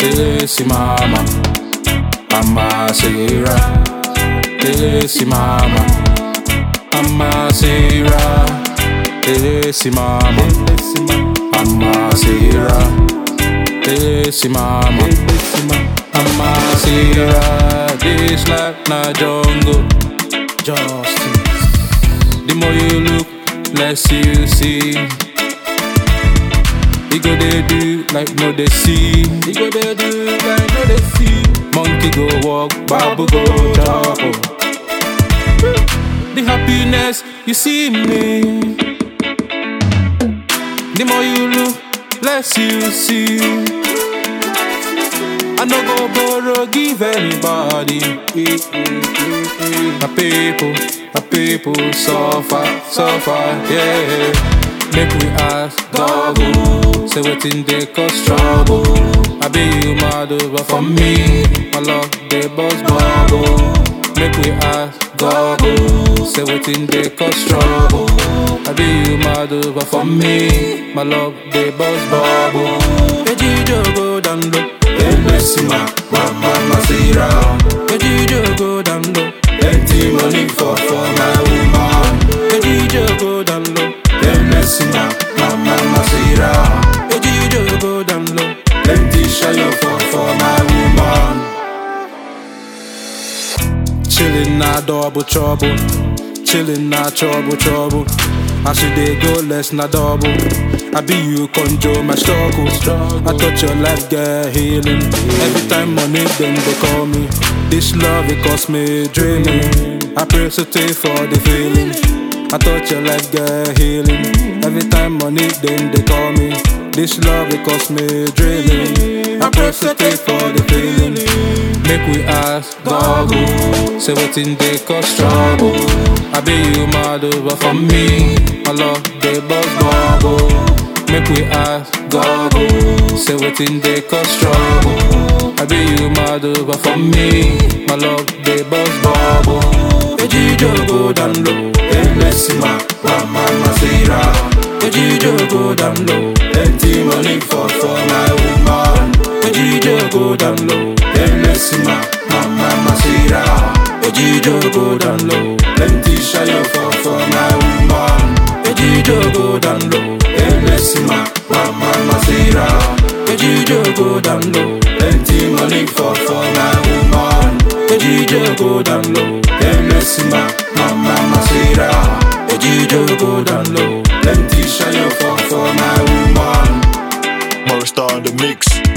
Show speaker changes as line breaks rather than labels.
Esi mama, mama Sarah. Esi mama, mama Sarah. Esi mama, mama Sarah. Esi mama, mama Sarah. This life na jungle, justice. The more you look, less you see. You go they do like no they see. You go they do like no they see. Monkey go walk, babu go chop. The happiness you see in me. The more you look, less you see. I no go borrow, give anybody. My people, my people suffer, suffer, yeah. Make we ask God, who say wetin dey cause trouble. I be you mad over for me, my love dey bust bubble. Make we ask God, who say wetin dey cause trouble. I be you mad over for me, my love dey bust bubble. Ejijo go down low.
Emesima, Mama Masira.
Ejijo go down low.
Plenty money for for my woman.
Ejijo go down low.
Emesima, Mama Masira.
Ejijo go down low.
Plenty shine for for my woman.
Chillin' na double trouble. Chillin' na trouble trouble. As you dey go less na double. I be you control my struggle. I thought your life get healing. Every time money then they call me. This love it cost me dreaming. I pray so take for the feeling. I thought your life get healing. Every time money then they call me. This love it cost me dreaming. I pray so take for the feeling. Make we ask God, who say wetin dey cause trouble. I be you mad over for me, my love dey bust bubble. Make we ask God, who say wetin dey cause trouble. I be you mad over for me, my love dey bust bubble. Ejijo go down low,
Emesima, Mama Masira.
Ejijo go down low,
Plenty money for for my woman.
Ejijo go down low,
Emesima, Mama Masira.
Ejijo go down low,
Plenty shine for for my woman.
Ejijo go down low,
Emesima, Mama Masira.
Ejijo go down low.
Plenty money for for my woman.
Ejijo go down low.
Emesima, Mama Masira.
Ejijo go down low.
Plenty shine for for my woman.
Morris Star in the mix.